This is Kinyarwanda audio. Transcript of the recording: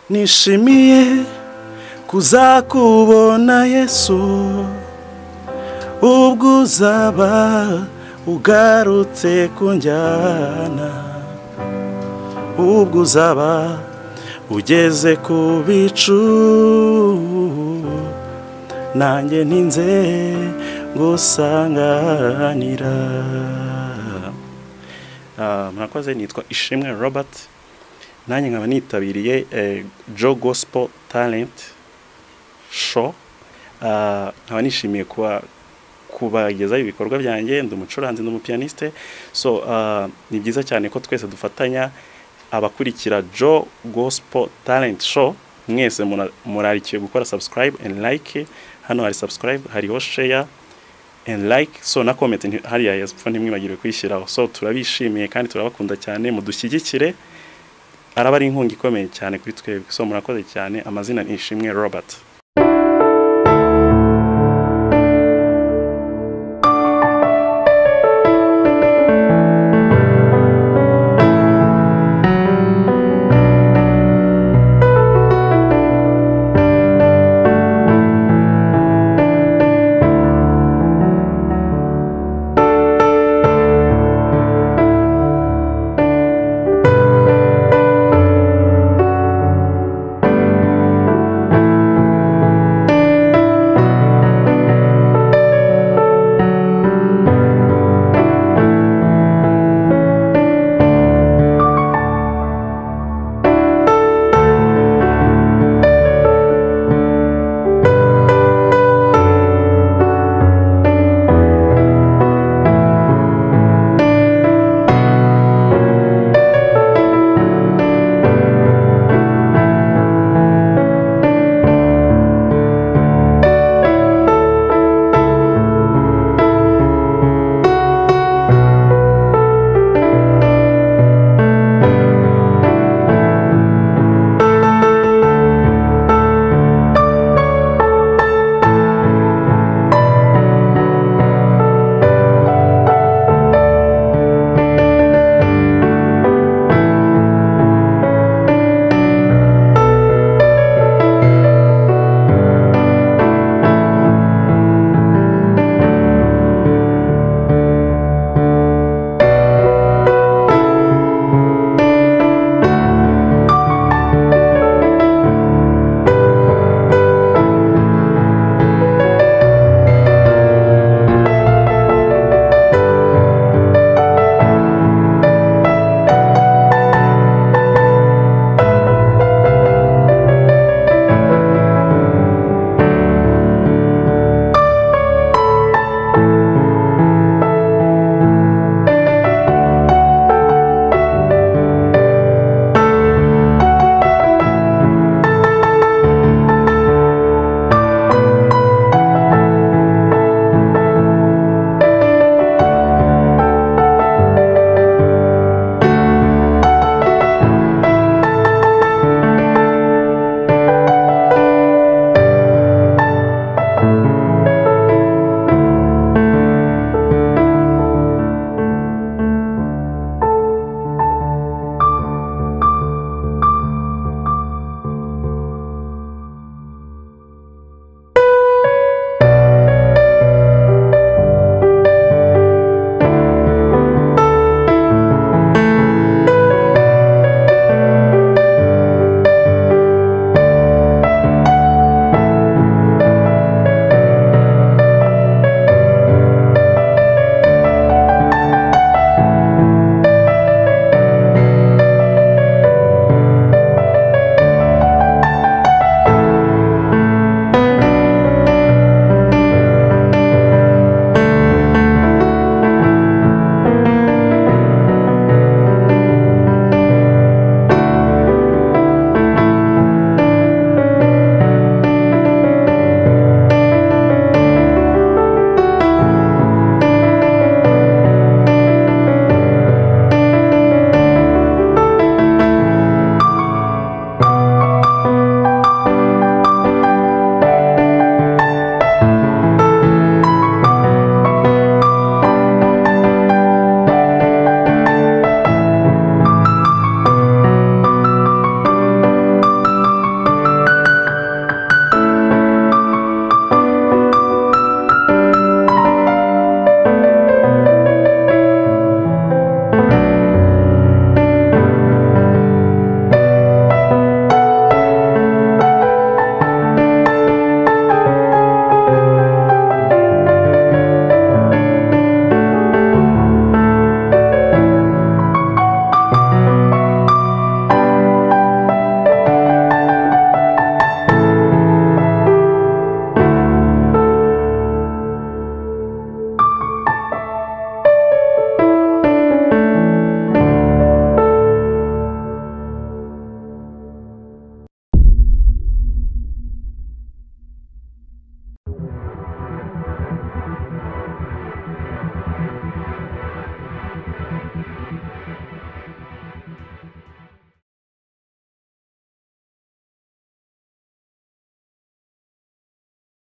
nishimiye kuzakubona yesu ubwo uzaba ugarutse kunjyana ubwo uzaba ugeze ku bicu nanjye ntinze gusanganira murakoze nitwa ishimwe robert nanjye nkaba nitabiriye jo gospel talent show nkaba nishimiye kuba kubagezaho ibikorwa byanjye ndi umucuranzi ndi umupiyaniste so ni byiza cyane ko twese dufatanya abakurikira jo gospel talent show mwese murarikiye gukora subscribe and like hano hari subscribe hariho share and like so na comment hariya yapfa ntimwibagirwe kuyishyiraho so turabishimiye kandi turabakunda cyane mudushyigikire araba ari inkunga ikomeye cyane kuri twebwe so murakoze cyane amazina ni ishimwe robert